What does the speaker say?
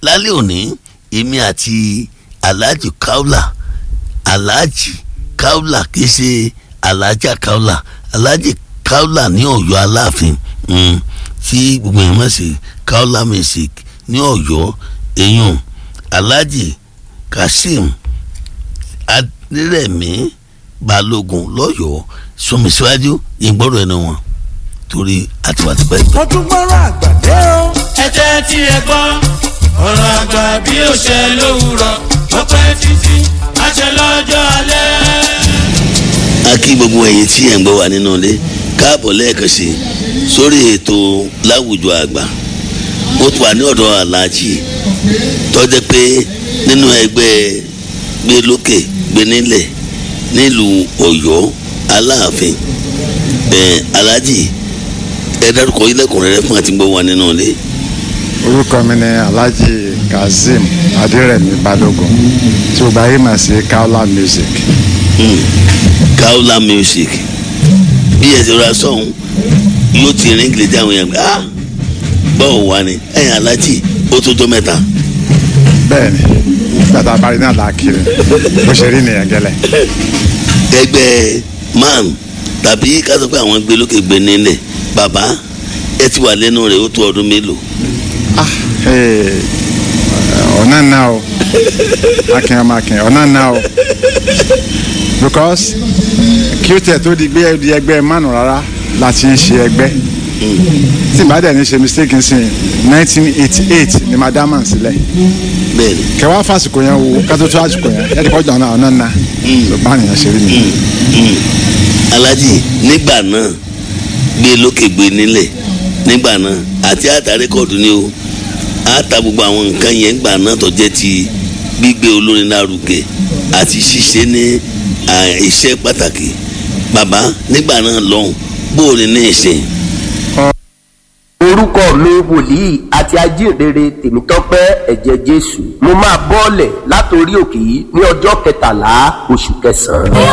lálẹ́ òní èmi àti alhaji kaula alhaji kaula kì í ṣe alhaja kaula alhaji kaula ní Ọ̀yọ́ aláàfin mm, tí gbogbo yẹn mọ̀ sí kaula music ní Ọ̀yọ́ eyín alhaji kazeem adérẹ̀mí balógun lọ́yọ̀ọ́ sọmi síwájú ìgbọ́rọ̀ ẹnu wọn torí àtiwátìpẹ́. mo tún gbọ́rọ̀ àgbàdé o. ẹ jẹ́ tí ẹ gbọ́ ọ̀rọ̀ àgbà bí ó ṣe lówùrọ̀ ó pẹ́ títí á ṣe lọ́jọ́ alẹ́. a kí gbogbo ẹ̀yin tí ẹ̀ ń gbọ́ wà nínú ilé káàbọ̀ lẹ́ẹ̀kan sí i sórí ètò láwùjọ àgbà mo tún wà ní ọ̀dọ̀ aláàjì tọ́jẹ́ pé nínú ẹgbẹ́ gbé lókè gbé nílẹ̀ nílùú Ọ̀yọ́ Aláàfin ẹ̀ aláàjì ẹ dárúkọ ilẹ̀kùnrin rẹ fún àti gbọ́ wà nínú ilé. orúkọ mi ni alhaji kazeem adérẹ̀mí balógun tí o bá yé mà sí kaola music Hmm. Kaola music bí ẹ ti rọra sọ̀hún yóò ti rìn kìlẹ̀ dáhùn yẹn ah bọ́ọ̀ wá ni ẹ̀yìn aláàjì ó tó jọ mẹ́ta. bẹ́ẹ̀ ni gbàtà abárí náà là á kiri bó ṣe rí nìyẹn gẹ́lẹ́ ẹgbẹ́ man tàbí ká sọ pé àwọn gbé lókè gbé nílẹ̀ bàbá ẹ ti wà lẹ́nu rẹ̀ ó tó ọdún mélòó. ah ee, ọ̀nà náà o akin ọmọ akin ọ̀nà náà o because kí ó tẹ̀ tó di gbé di ẹgbẹ́ mánu rárá láti ń ṣe ẹgbẹ́ tí ìbá dẹ̀ ní ṣe mistake ń sìn nineteen eighty eight ni madama sílẹ̀ bẹ́ẹ̀ni kẹwàá fásikò yẹn wo kátó tó àsìkò yẹn ẹ ti kọjá ọ̀nà ọ̀nà náà so báyìí yẹn ṣe rí mi. alájì nígbà náà gbé lókè gbé nílẹ̀ nígbà náà àti àtà rékọ̀dù ni o àtà gbogbo àwọn nǹkan yẹn gbà náà tó jẹ́ ti gbígbé olórin lárugẹ àti ṣíṣe ní à, iṣẹ́ pàtàkì bàbá nígbà náà lọ́hùn bóòlù ní ìsìn orúkọ mi wòlíì àti ajínrere tèmítọ́pẹ́ ẹ̀jẹ̀ jésù mo máa bọ́ọ̀lẹ̀ látòrí òkè yìí ní ọjọ́ kẹtàlá oṣù kẹsàn-án.